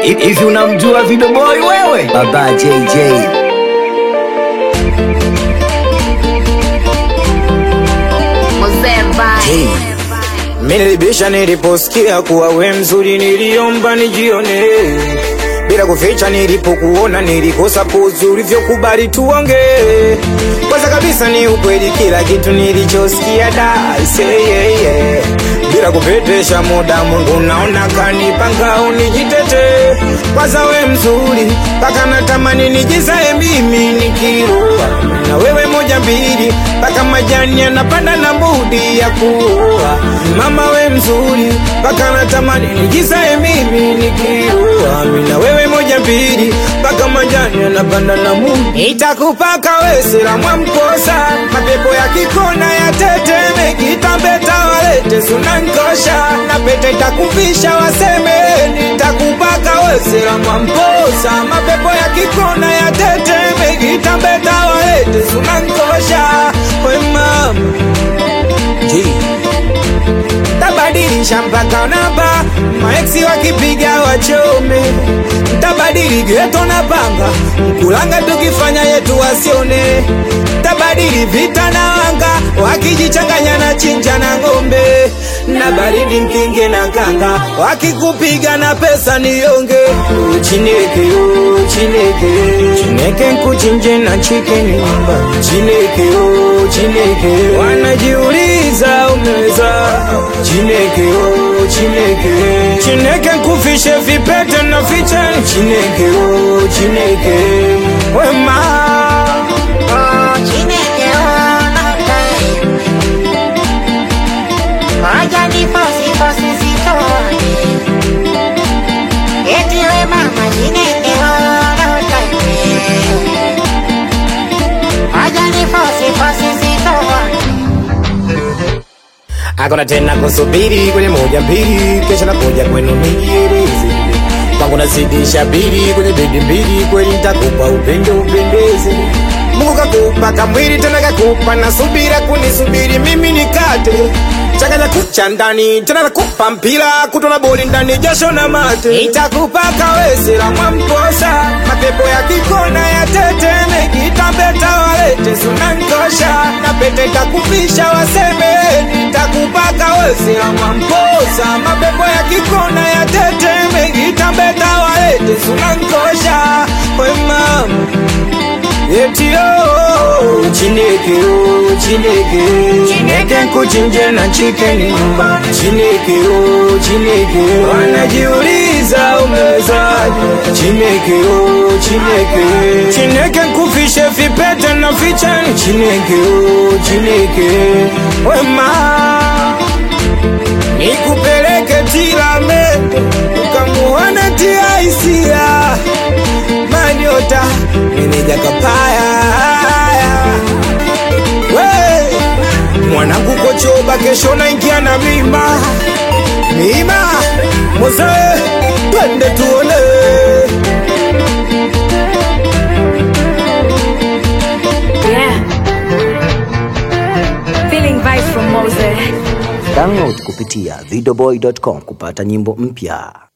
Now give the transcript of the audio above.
Hivi unamjua Video Boy wewe? Baba JJ. Mzee Vibe. Minilibisha niliposikia kuwa we mzuri, niliomba nijione bila kuficha. Nilipokuona nilikosa pozi, ulivyokubali tuonge. Kwanza kabisa ni ukweli, kila kitu nilichosikia da say yeah, yeah. Bila kupetesha muda, Mungu naona kanipanga unijitete. Kwanza we mzuri, mpaka natamani nijizae mimi nikiroa na wewe moja mbili, mpaka majani yanapanda na budi ya kuoa. Mama we mzuri, mpaka natamani nijizae mimi nikiroa na wewe moja mbili, mpaka majani yanapanda na budi. Itakupaka wesela mwamkosa, mapepo ya kikona ya teteme, kitambeta walete sunankosha, na pete takuvisha waseme, nitakupaka wesela mwamkosa, mapepo ya kikona ya teteme, kitambeta walete sunankosha, we mama tabadilisha mpaka namba, maeksi wakipiga wachome, tabadili geto na panga, mkulanga tukifanya yetu wasione, tabadili vita na wanga, wakijichanganya na chinja na ng'ombe, na baridi mkinge na kanga, wakikupiga na pesa nionge, chineke oh, chineke chineke nkuchinje na chikeni nyumba, chineke oh, chineke wanajiuliza umeweza Chineke oh, Chineke Chineke nkufishe vipete na fiche Chineke oh, Chineke wema Oh, Chineke onote. Waja ni fosi fosi sitone. Eti we mama Chineke onote. Waja ni fosi fosi sitone. Hakuna tena kusubiri kwenye moja mbili, kesha nakuja kwenu nijieleze. Kwangu nazidisha bili kwenye bedi mbili, kweli nitakupa upendo upendeze. Mungu kakupa kamwili tena kakupa na subira kunisubiri mimi nikate changanya kucha ndani tena nakupa mpira kutona boli ndani jasho na mate itakupa kawesela mwamposa mapepo ya kikona ya teteme kitambeta walete sunankosha na pete takupisha waseme nitakupa kawesela mwamposa mapepo ya kikona ya teteme kitambeta walete sunankosha we mama Eti oh, Chineke oh, Chineke Chineke nkuchinje na chicken nyumba Chineke oh, Chineke Wanajiuliza umewezaje Chineke oh, Chineke Chineke nkufishe vipete na fiche Chineke oh, Chineke Wema Nikupeleke Tilamende Ukamuone tia hisia Manyota meneja kapaya we mwanangu kochoba kesho naingia na mima mima moze twende tuone Yeah. Feeling vibes from Mose. Download kupitia videoboy.com kupata nyimbo mpya.